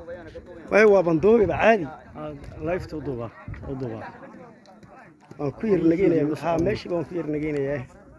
way waa bandoobiba caadi lifta u duubaa u duubaa waan ku yar nageynaya haa meeshiiba waan ku yar nageynayaa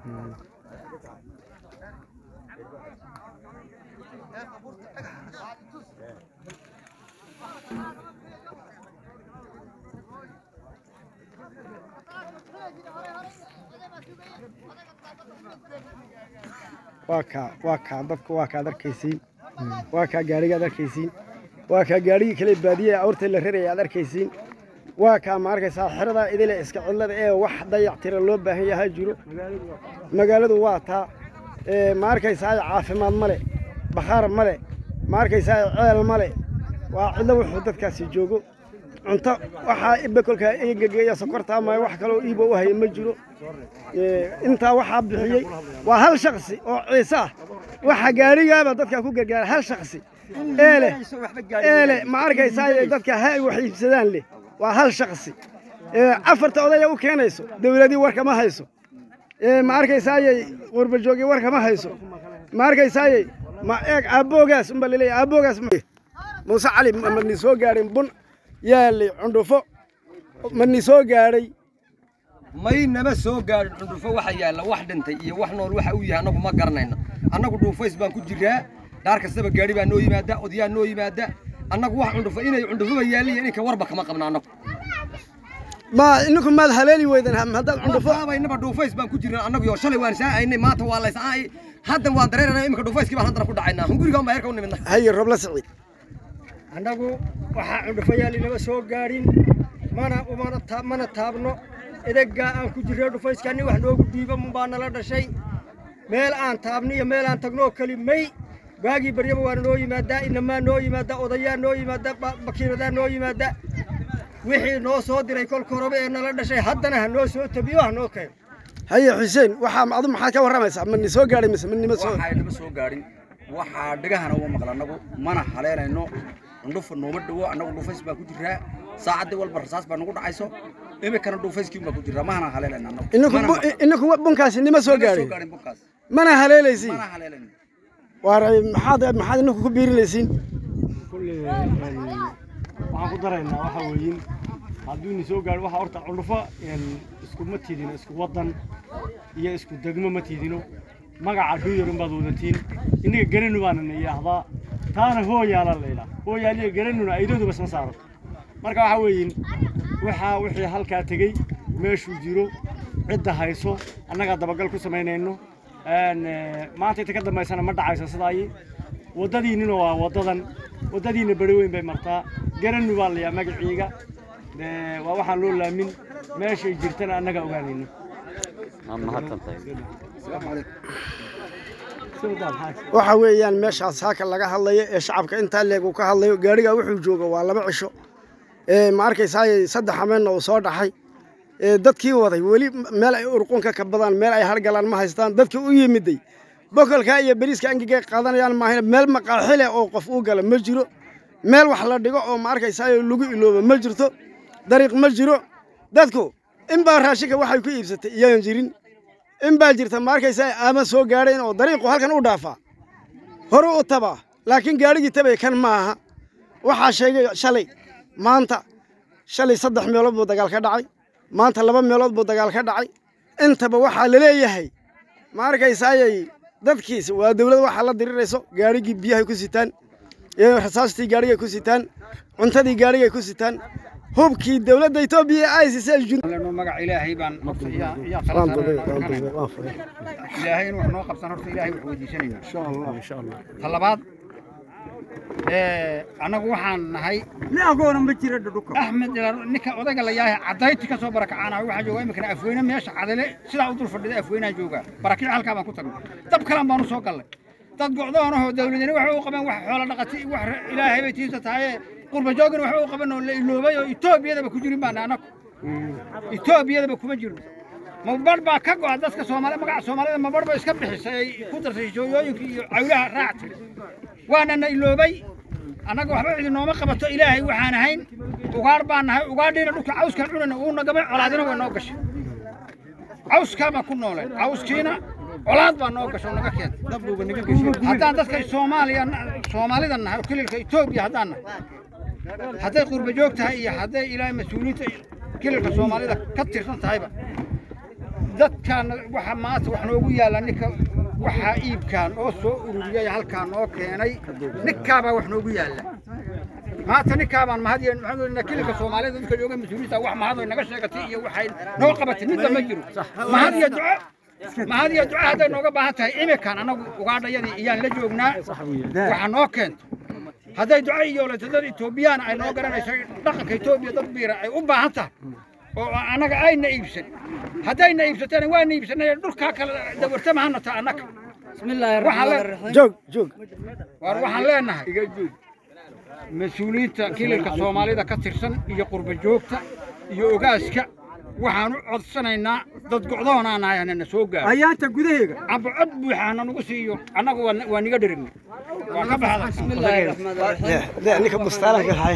waa kaa waa kaa dadka waa kaad arkaysiin waa kaa gaadhiga aad arkaysiin waa kaa gaadhigii kale baadiye awrta la raraya aad arkaysiin waa kaa ma arkaysaa xeradaa idile iska cidlada ee wax dayactira loo baahan yahaa jiro magaaladu waa taa ee ma arkaysaa caafimaad male bakhaar male ma arkaysaa ceel male waa cidlo wuxuu dadkaasi joogo cunto waxaa iba kolkaa egegeeya sokortaa maayo wax kaloo iiba u haya ma jiro Ee, intaa waxaa bixiyey waa hal shaksi oo ciise ah waxa gaadhigaaba dadkaa ku gargaara hal shaksi eele eele ma arkaysaa dadka ha ay wax iibsadaan leh waa hal shaksi Ee, afarta odaya u keenayso dowladii warkama hayso Ee, ma arkaysaaye qurbajoogii warkama hayso ma arkaysaaye ma eeg aabboogaas unbaa laleeyahay aabboogaas ma- muuse cali ma ma ni soo gaadhin bun yaalay cundhufo ma ni soo gaadhay may nama soo gaadhin cundhufo waxa yaalla wax dhintay iyo wax nool waxa uu yahay annagu ma garanayno annagu dhuufays baan ku jiraa dhaar kastaba gaadhi baa noo yimaada odayaa noo yimaada annagu wax cundhufo inay cundhufoba yaalliya ininka warba kama qabna annagu ma ininku maad haleeli weydan haddaad cundhufo aabaynaba dhuufays baan ku jirnaa annagu yo shalay waan saa'aynay maanta waa laysa'ay haddan waan dareeranay iminka dhuufayskii baan haddana ku dhacaynaa hungurigaan baa heerka u nimidna haye robla siciid annagu waxaa cundhufayaal inama soo gaadhin mana umana taa- mana taabno edegaa aan ku jirray dhufayska nin wax noogu dhiiba munbaa nala dhashay meel aan taabno iyo meel aan tagno oo keli may waagii baryaba waana noo yimaadaa inamaa noo yimaada odayaa noo yimaada ba- bakiiradaa noo yimaada wixii noo soo diray kolka horeba ee nala dhashay haddana ha noo soo tabiyo ha noo keeno haye xuseen waxaa adu maxaad ka warramaysaa ma ni soo gaadhay mise ma nima soo waxaa nama soo gaadhin waxaa dhagahana uma maqla annagu mana haleelayno cundhufa nooma dhowo annagu dhuufays baan ku jiraa saacaddii walba rasaas baa nagu dhacayso iminkana dhuufayskiin baan ku jiraa mahana haleelayno annagu ininku Mana bu- maqla. ininku bunkaasi nima soo Nama gaadhin gaadhin bunkaas mana haleelaysiin mana haleelayno waar maxaad maxaad ininku ku biirinaysiin kulle waxaan ku daraynaa waxa weeyin hadduu ni soo gaadho waxa horta cundhufo iskuma tidino isku waddan iyo isku degmo ma tidino magaca dhuyar unbaad wadatiin innaga garanu baana na yidhaahdaa taana hooyaala la yidhaha hooyaaliya garanuna aydaduba isma saaro marka waxa weeyin waxaa wixii halkaa tegey meeshuu jiro cidda hayso annagaa dabagal ku samaynayno Een, eh, maanta inta ka dambaysana ma dhacayso sidaayi waddadiinnina waa waddadan waddadiinna beri weyn bay martaa garanu baa layaa magaciiga Dee, waa waxaan loo laamin meeshay jirtana annaga ogaanayno waxa weeyaan meeshaas haaka laga hadlayo ee shacabka intaa leeg uu ka hadlayo gaadhigaa wuxuu jooga waa laba cisho ee ma arkaysaa saddex habeenna uu soo dhaxay ee dadkii waday weli meel ay urqunka ka badaan meel ay hargalaan ma haystaan dadkii u yimiday bokolka iyo beriiska angigay qaadanayaan maahina meel maqaaxile oo qof uu gala ma jiro meel wax la dhigo oo ma arkaysaa lagu iloobo ma jirto dariiq ma jiro dadku in baa raashinka waxay ku iibsatay iyaan jirin in baa jirta ma arkaysaa aama soo gaadhayn oo dariiqu halkan u dhaafaa hore u tabaa laakiin gaadhigii tabay kan ma aha waxaa sheegay shalay maanta shalay saddex meelood buu dagaal ka dhacay maanta laba meelood buu dagaal ka dhacay intaba waxaa la leeyahay ma arkaysaayay dadkiis waa dawlad waxaa la dirirayso gaadhigii biyahay ku sitaan ee rasaastii gaadhigay ku sitaan cuntadii gaadhigay ku sitaan hubkii dawladda etoobiya ay siisay jun leno magac ilaahay baan waan dubay waan dubay waan furay ilaahay in wax noo qabsan horta ilaahay wax weydiisanayna insha allah insha allah ta labaad annagu waxaan nahay agoona ma jira dhudhuka axmed ilaalo ninka odayga la yahay cadayti ka soo barakacaanayo waxaa jooga iminkana afweyne meesha cadale sidaa u dul fadhida afweynaa jooga barakici halkaa baan ku tagnay dab kalaan baan u soo gallay dad gocdoonahoo dawladani waxa u qabeen wax xoola dhaqati wax ilaahay bay tiisa tahaye qurba joogina waxa u qaban oo la iloobay oo etoobiyadaba ku jirin baana annagu etoobiyadaba kuma jirno mabarh baa ka go'a dadka soomaali magaca soomaalida mabarh ba iska bixisay ay ku darsay shooyooyinka iyo cawlaha raactay waana na iloobay annaga waxba cidi nooma qabato ilaahay waxaan ahayn ugaar baan nahay ugaadhiina dhulka cawskan cunana uu nagamay colaadina way noo gashay cawskaa baan ku nooleen cawskiina colaad baa noo gasho naga keentay haddaan dadka soomaaliya soomaalida nahay oo kililka etoobiya haddaan nahay hadday qurba joog tahay iyo hadday ilaahay mas-uuliyiinta kililka soomaalida ka tirsan tahayba dadkaan waxa maanta wax noogu yaalla ninka waxaa iibkaan oo soo ururiyay halkaa noo keenay ninkaabaa wax noogu yaalla maanta ninkaabaan mahadiya maxamed kililka soomaalida dadka jooga mas-uuliyiinta wax mahadoy naga sheegatay iyo waxay noo qabatay midda ma jiro mahad iyo duco mahad iyo duco hadday nooga baahan tahay imikan annagu ugaadhayadii iyaan la joognaa waxa noo keento hadday duco iyo leeto dad etoobiyaan ay noo garanayso dhaqanka etoobiya dad biira ay u baahan tahay oo annaga ayna iibsan haddayna iibsateen waana iibsanay dhulkaa kale dawartama hana taa annaga waxaan le- joog joog waar waxaan leenahay mas-uuliyiinta kililka soomaalida ka tirsan iyo qurba joogta iyo ogaaska waxaan u codsanaynaa dad gocdoonaa nahay hanana soo gaaro ayaanta gudaheega amba cod buuxa hana nagu siiyo annagu waa- waa niga dherigna waa ka baxda de ninka bustaalanka haay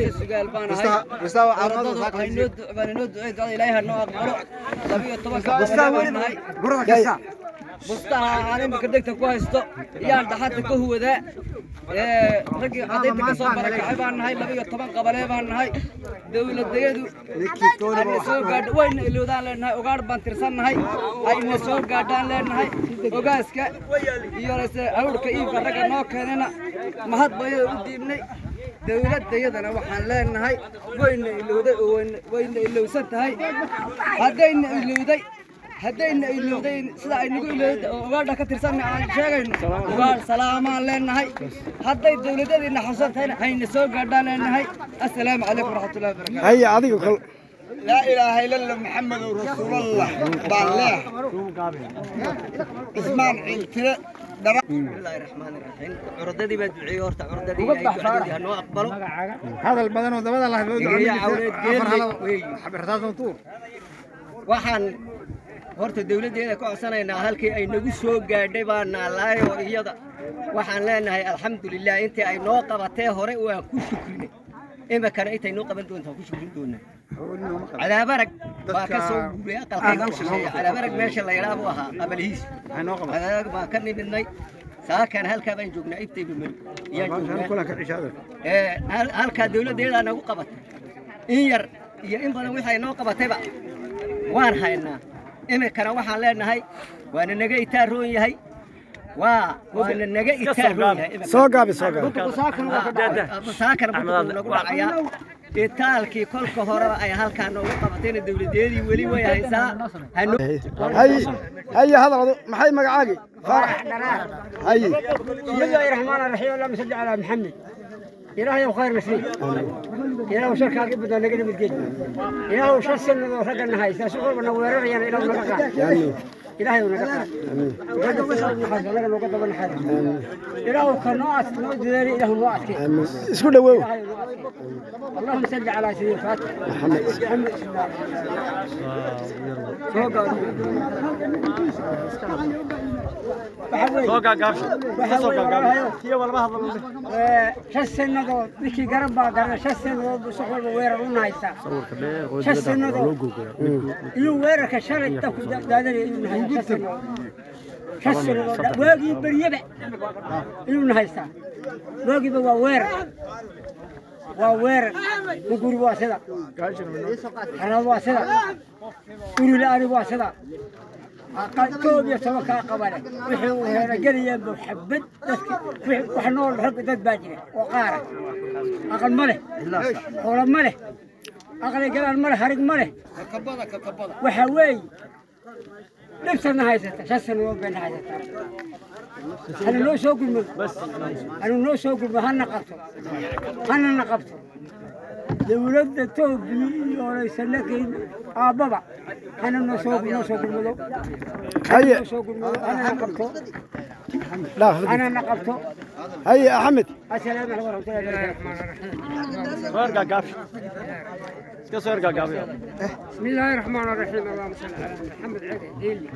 bustaha aan imika dhegta ku haysto iyaan dhaxanta ka huwadaa raggii cadaynta ka soo barakacay baan nahay laba iyo toban qabalee baan nahay dowladayadu ayna soo gaadho wayna ilowdaan leenahay ogaadh baan tirsannahay ayna soo gaadhaan leenahay ogaaska iyo lase hawrka iibka ragga noo keenana mahad bayada u diibnay dowladayadana waxaan leenahay wayna ilowday oo wayna- wayna ilowsan tahay haddayna ilowday haddayna ilowday sida ay nagu ilowday oo ogaadha ka tirsanna aan sheegayno ogaadh salaamaan leenahay hadday dowladadiina xusan tahayna hayna soo gaadhaan leenahay assalaamu calaykum waraxmatullahi wabarakaatu haya adiga kol لا إله إلا الله محمد رسول الله بالله اسمان عيلتنا bismillaahi raxmaani raxiim curdadii baa duceeyey horta curdadii ilaahay ducadii ha noo aqbalo hadal badan oo dabada lahayd loo Geeya cawleed, geelle, weey. xabirtaasan tuur waxaan horta dawladdeeda ka codsanaynaa halkii ay nagu soo gaadhay baa naalaay oo iyada waxaan leenahay alxamdulilah intii ay noo qabatee hore waan ku shukrinay imikana intay noo qaban doontaa ku shukrin doonaa cadaabarag baa ka soo guuray aqalkayga u shisheeya cadaabarag meesha la yidhaa buu ahaa qabalihiis cadaabarag baan ka nimidnay saakan halkaa baan joognaa ibtayba mari iyaan joognaa ee hal- halkaa dawladdeedaa nagu qabatay in yar iyo in badan wixii ay noo qabatayba waan haynaa imikana waxaan leenahay waana naga itaaroon yahay waa waana naga itaaroon yahay imika. soo gaabi soo gaabi saakana buku nagu dhacayaa itaalkii kolka horeba ay halkaa noogu qabatayna dawladeedii weli way haysaa hano hay haya hadal adu maxay magacaagi faarax hay بسم الله الرحمن الرحيم اللهم صل على محمد إلهي وخير مسلم إلهي وشركة قبضة نقل بالجد إلهي وشر سنة ورقة النهاية سأسوق ونورر يعني إلهي ونقع إلهي ونقع وقد وصل النحاس ولقى وقد النحاس إلهي وكرنوات نود ذلك إلهي نوعات كي isku dhawow إلهي ونوعات كي. اللهم صل على سيدنا الفاتح محمد محمد soo gaagaabsho kasoo gaagaabsho tiyo walba hadlo shan sannadood ninkii garan baa garan shan sannadood buu suq walba weerar u nahaysaa shan sannadood iyuu weerarka shalay ku daadanaya inuu nahay shan sannadood shan sannadood waagii beryaba inuu nahaystaa waagiiba waa weerar waa weerar muguri waa sida xanaad waa sida uri la-ani waa sida koob iyo toban kaa qabane wixii uu heeragelayaan buu xabad dadki wixii- wax nool rag dad baa jira oo qaara aqal ma leh xoolo ma leh aqli galaan ma leh harig ma leh waxaa weeye dhibtana haysata shan sannadood bayna haysataa hana noo soo gurmado hana noo soo gurmado hana qabto hanana qabto dawladda toobiya iyo oleysanakayn aabbaba hana noo soo noo soo gurmado haye noo soo gurmado hanana qabto dhaaf hanana qabto haye axmed assalaamu calaykum waraxmatullahi wabarakaatu soo ergaagaabsho iska soo ergaagaabiyo بسم الله الرحمن الرحيم اللهم صل على محمد علي ديلي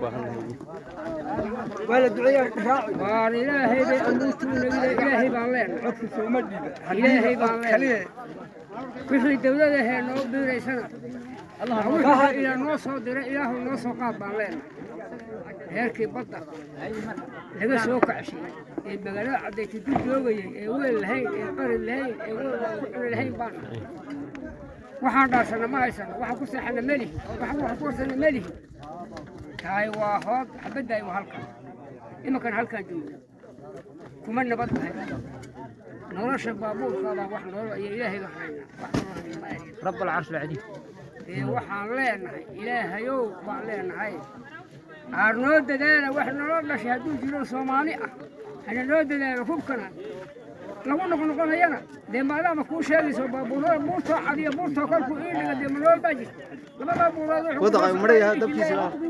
ولا دعية راعي قال إلهي بي أموتون إلهي بالله حكم سومدي إلهي بالله wixii dawlada hee noo biiraysana wixii ilaa noo soo diray ilaahu noo soo qaad baan leenahay heerkii badda laga soo kacshay ee magaalada caddayti ku joogayay ee weel lahayn ee qari lahayn ee weel wax ku cuni lahayn baan nahay waxaan dhaarsana ma haysano waxaan ku seexana melihi waxaan wax ku warsana melihi tahay waa hood xabaddaay waa halkan iminkan halkaan joogna kuma nabad tahay nolosha baabuurkaabaa wax nolol iyo ilaahayga haynaa wax nolol ma ahin رب العرش العظيم ee waxaan leenahay ilaahayow baan leenahay aar noo dadaala wax nolo dhashay hadduu jiro soomaali ah hana noo dadaalo hubkana lagu noqnoqonayana dee maadaama kuu sheegayso baabuurada buurtoo cadiyo buurtoo kolkuu ii dhiga dee manool baa jirta labada buurood Wadaqa uu maray yahay dabkiisa.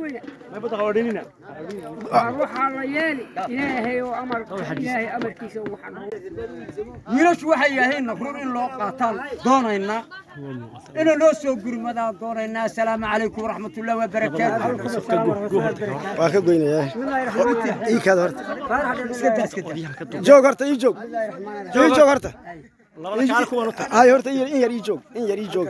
waxaa la yeeli ilaahay oo amar ilaahay amarkiisa waxaan wiilashu waxay yahayn run in loo qaataan doonaynaa inay noo soo gurmadaan doonaynaa asalaamu calaykum waraxmatullahi wabarakaatu waa ka goynayaa ii kaad horta joog horta ii joog ii joog horta hay horta in yar in yar ii joog in yar ii joog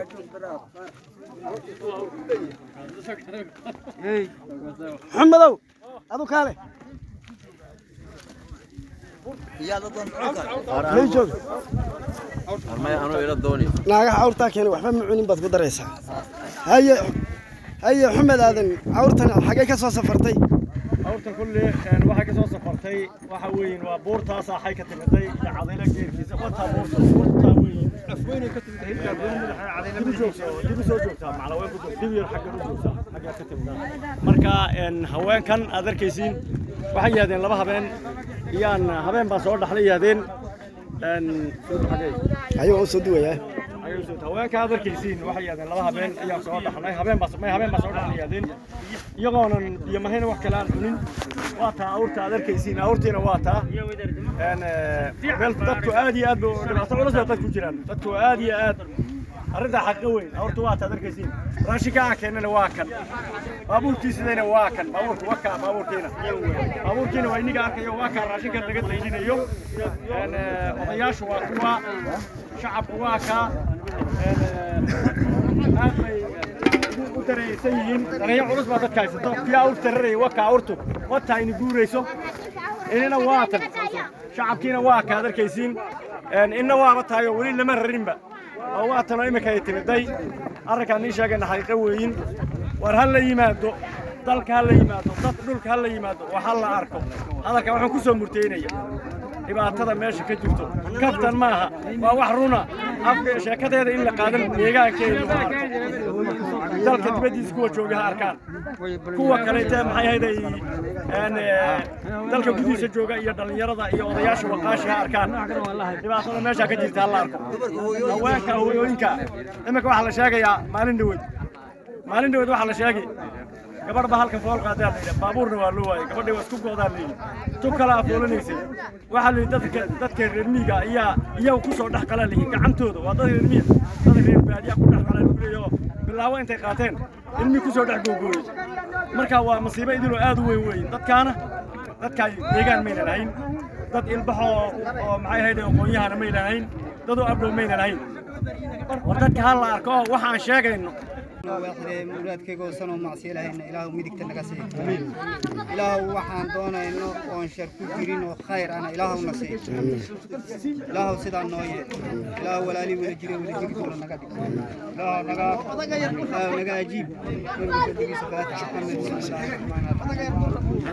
maxamedow adu kaale may joog naagaha cawrtaa keena waxba ma cunin baad ku daraysaa haye haye xumed aadan cawrtan xagee ka soo safartay awrta kulle waxay ka soo safartay waxa weeyin waa buurtaasaa xay ka timiday iyo cadayla geerkiisa wataa buurta buurtaa weeyin afweynay ka timid hilka dibu joogtaa dibu soo joogtaa maclaween ku joogtaa dibu yar xagga u joogtaa xaggaa ka timidaa marka haweenkan aad arkaysiin waxay yihahdeen laba habeen iyaan habeen baan soo dhaxlay yihahdeen ayuu u soo duwayaa haweenka aad arkaysiin waxay yihahdeen laba habeen ayaan soo dhaxnay habeen baa may habeen baa soo dhaxlay yihahdeen iyagoonan iyo mahayna wax kale aan cunin waa taa awrta aad arkaysiin awrtiina waa taa meel dadku aad iyo aad ba dhibaato culus bay dad ku jiraan dadku aad iyo aad arrintaa xaqa weyn awrtu waa taa aad arkaysiin raashinka aan keennana waa kan baabuurkiisidayna waa kan baabuurku waa kaa baabuurkiina baabuurkiina waa iniga arkayo waa kaa raashinka laga daydinayo odayaashu waa kuwa shacabku waa kaa aad bay u dareysan yihiin dareeyo culus baa dadka haysato kii awr tararaya waa kaa awrtu wataa ini guurayso inina waa tan shacabkiina waa kaad arkaysiin inna waaba tahay oo weli lama rarinba oo waa tanoo iminka ay timiday arrinkaan nii sheegayna xaqiiqo weeyin war ha la yimaado dalka ha la yimaado dad dhulka ha la yimaado wax ha la arko hadalka waxaan ku soo murteynaya dhibaatada meesha ka jirto kaftan maaha waa wax runa afka sheekadeeda in la qaadan deegaankeeda dalka dibaddiisa kuwa jooga ha arkaan kuwa kaleete maxay ahayd ay dalka gudihiisa jooga iyo dhallinyarada iyo odayaasha waqaashi ha arkaan dhibaatada meesha ka jirta ha la arko haweenka hooyooyinka iminka waxaa la sheegayaa maalin dhaweyd maalin dhaweyd waxaa la sheegay gabadh baa halkan fool qaadaa la yidhi baabuurna waa loo waayay gabadhii waa isku go'daa la yidhi tub kale afoolanaysay waxaa la yidhi dadka dadka reer miyiga ayaa iyaga ku soo dhex qalaa la yidhi gacantooda waa dad reer miya dad reer baadiyaa ku dhex qalaa lagu leeyaho bilaabo intay qaateen ilmii ku soo dhex googooyey marka waa masiibo idiloo aad u weyn weyn dadkaana dadkaa deegaan mayna lahayn dad ilbaxoo oo maxay ahayd aqoonyahana mayna lahayn dad oo abdhow mayna lahayn war dadka ha la arko waxaan sheegayno muraadkayga oosan oo macsiyo lahayna ilaahu midigta naga sii ilaahu waxaan doonayno oon shar ku jirin oo khayr ana ilaahu na sii ilaahu sidaa noo yee ilaahu walaalii wala jire wala jiri doona naga dhig ilaahu naga ilaahu naga ajiib nabiga fadligiisa faatixa maxamed bismillahi raxmaani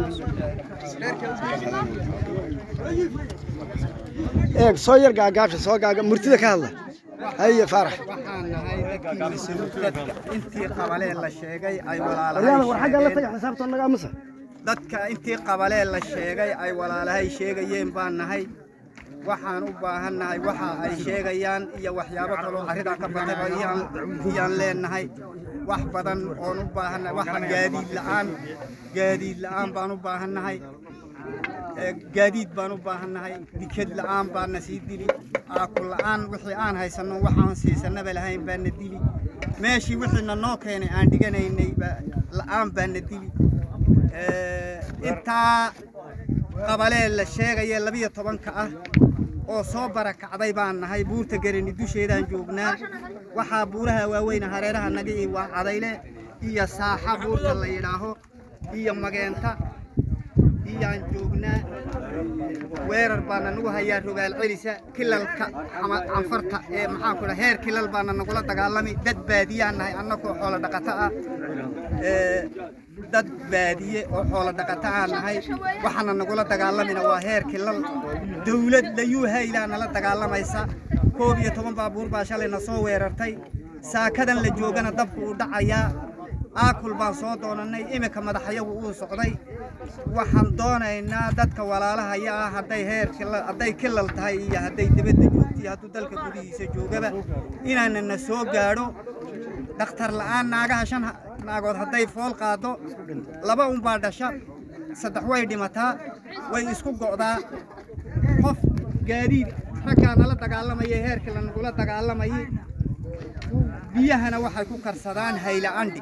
eeg soo yar gaagaabsha soo gaaga murtida ka hadla haye faarax waxaan nahay dadkii mas-uul dadka intii qabalee la sheegay ay waryaada war xagga la walaalahay taga xisaabta naga amasa dadka intii qabalee la sheegay ay walaalahay sheegayeen baan nahay waxaan u baahannahay waxa ay sheegayaan iyo waxyaabo kaloo arridaa ka batayba iyaan iyaan leenahay wax badan oon u baahannahay waxa gaadiid la'aan gaadiid la'aan baan u baahannahay ee, gaadiid baan u baahannahay dikad la'aan baana sii dili aaku la'aan wixii aan haysanno waxaan siisanaba lahayn baana dili meeshii wixiina noo keenay aan dhiganaynay ba- la'aan baana dili Ee, intaa qabalee la sheegaya labiyo tobanka ah oo soo barakacday baan nahay buurta garani dusheedaan joognaa waxaa buuraha waaweyn hareeraha naga ii waa cadayle iyo saaxa buurta la yidhaaho iyo mageenta iyaan joognaa weerar baana nagu hayaa rogaal celisa kilalka ama canfarta ee maxaan ku dhaha heer kilal baana nagula dagaalami dad baadiyaan nahay annagoo xoolo dhaqato ah ee, dad baadiye oo xoolo dhaqato aan nahay waxaana nagula dagaalamina waa heer kilal dawlad layuu haylaa nala dagaalamaysa koob iyo toban baabuur baa shalayna soo weerartay saakadan la joogana dabku uu dhacayaa aakul baan soo doonannay iminka madaxayagu uu socday waxaan doonaynaa dadka walaalahaya ah hadday heer kila- hadday kilal tahay iyo hadday dibadda joogto iyo hadduu dalka gudihiisa joogaba inaanana soo gaadho dhakhtar la'aan naagaha shan ha- naagood hadday fool qaado laba unbaa dhasha saddex way dhimataa way isku go'daa qof gaadiid raggaa nala dagaalamaya heerkii lanagula dagaalamayay biyahana waxay ku karsadaan hayla andhi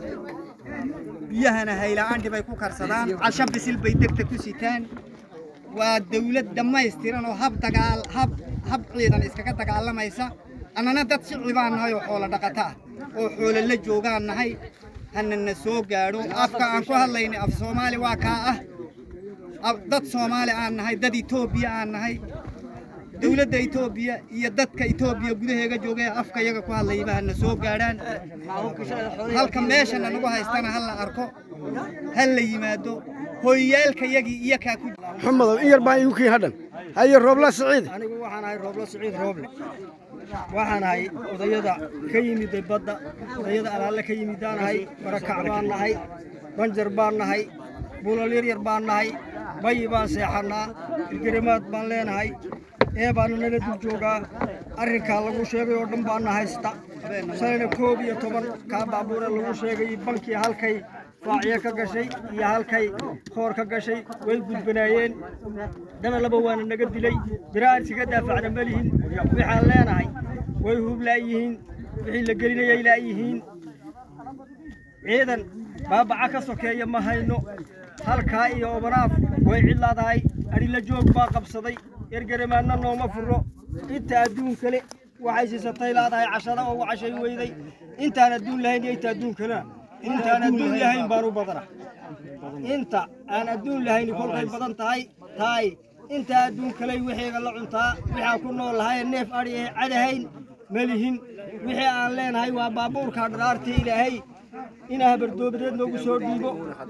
biyahana hayla andhi bay ku karsadaan casho bisil bay degta ku sitaan waa dawlad dhammaystiran oo hab dagaal hab hab ciidan iskaga dagaalamaysa annana dad shicli baan nahay oo xoolo dhaqato ah oo xoolo la joogaan nahay hanana soo gaadho afka aan ku hadlaynay af soomaali waa kaa ah Af- dad soomaali aan nahay dad etoobiya aan nahay dawladda etoobiya iyo dadka etoobiya gudaheega jooga ee afka iyaga ku hadlayaba hana soo gaadhaan halka meeshana nagu haystana ha la arko ha la yimaado hoyyaalkayagii iyo kaa ku maxamedow in yar baan igu kii hadhan haye roobla siciid anigu waxaan ahay rooblo siciid rooble waxaan ahay odayada ka yimiday badda odayada alaalle ka yimidaan nahay barakac baan nahay banjar baan nahay bulal yaryar baan nahay bayi baan seexannaa ilgarimaad baan leenahay ee baana nala dul joogaa arrinkaa lagu sheegay oo dhan baana haysta shalayna koob iyo toban kaa baabuure lagu sheegay bankii halkay faacyo ka gashay iyo halkay koor ka gashay way gudbanaayeen dabalaba waana naga dilay biraan iskaga daafacda ma lihin waxaan leenahay way hublaayihiin wixii la gelinayay laayihiin ciidan baabaca ka sokeeya ma hayno halkaa iyo obanaaf way cidlaadahay adhila joog baa qabsaday ergeramaadna nooma furo inta adduun kale waxay siisatay laadahay cashada oo cashay weyday intaan adduun lahayn iyo inta adduun kalena intaan adduun lahayn baan u badana inta aan adduun lahayn kolkay badan tahay tahay inta adduun kaley wixiiga la cuntaa waxaan ku nool lahay neef adhi ee cadahayn ma lihin wixii aan leenahay waa baabuurka dharaartii ilaahay inaa habardoobadeed noogu soo dhiibo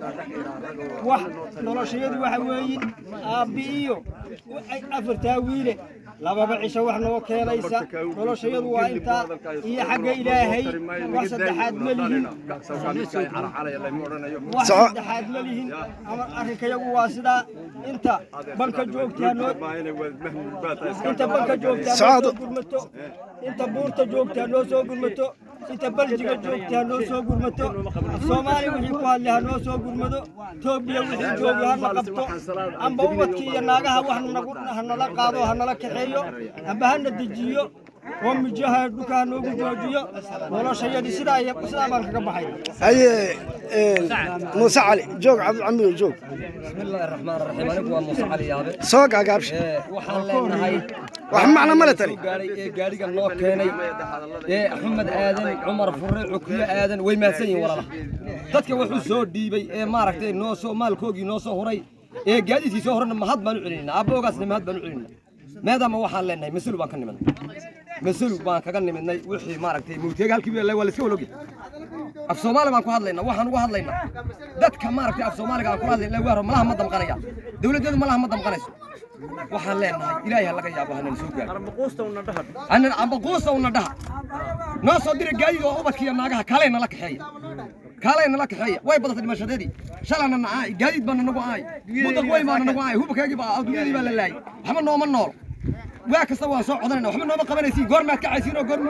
wax noloshayadu waxa weeyin aabbi iyo ay- afartaa wiile lababa cisho wax noo keenaysa noloshayadu waa intaa iyo xagga ilaahay wax saddexaad ma lihin wax Soco. saddexaad ma lihin ama arrinkayagu waa sidaa inta banka joogtaa noo inta banka joogtaa noo Socdo. soo gurmato inta buurta joogtaa noo soo gurmato inta baljiga joogtaa noo soo gurmato af soomaali wixii ku hadlay ha noo soo gurmado toobiya wixii joogi hana qabto amba ubadkii iyo naagaha wax nagu- hanala qaado hanala kaxeeyo amba hana dejiyo oo mijaha dhulka ha noogu joojiyo noloshayadii sidaa iyo sidaa baan kaga baxay haye muuse cali joog cabdicamido joog بسم الله الرحمن الرحيم أنا waa muuse cali yaabe soo gaagaabsha Ee, waxaan leenahay wax macno male tani gaaray ee gaariga noo keenay ee axmed aadan cumar fure cukiyo aadan way mahadsan yihiin walaalaha dadka wuxuu soo dhiibay ee maaragtay noo soo maalkoogii noo soo huray ee gaadiidkii soo horena mahad baan u celinayna aaboogaasna mahad baan u celinayna maadaama waxaan leenahay mas-uul baan ka nimidnay mas-uul baan kaga nimidnay wixii maaragtay mawteega halkii baa waa layska walogyahay af soomaali baan ku hadlaynaa waxaan uga hadlaynaa dadka maaragtay af soomaaliga aan ku hadlayna waaro malaha ma damqanaya dawladdeedu malaha ma damqanayso waxaan leenahay ilaahay ha laga yaabo hanan soo gaaro anan ambaquusa una dhaha noo soo dira gaadiid oo ubadka iyo naagaha kaalay nala kaxeeya kaalay nala kaxeeya way badatay dhimashadeedii shalana na aay gaadiid baana nagu aay mudaq weyn baana nagu aay hubakaagii baa adduunyadii baa la laayay waxba nooma nool waa kasta waan soo codanayna waxba nooma qabanaysiin goor maad kacaysiin oo goor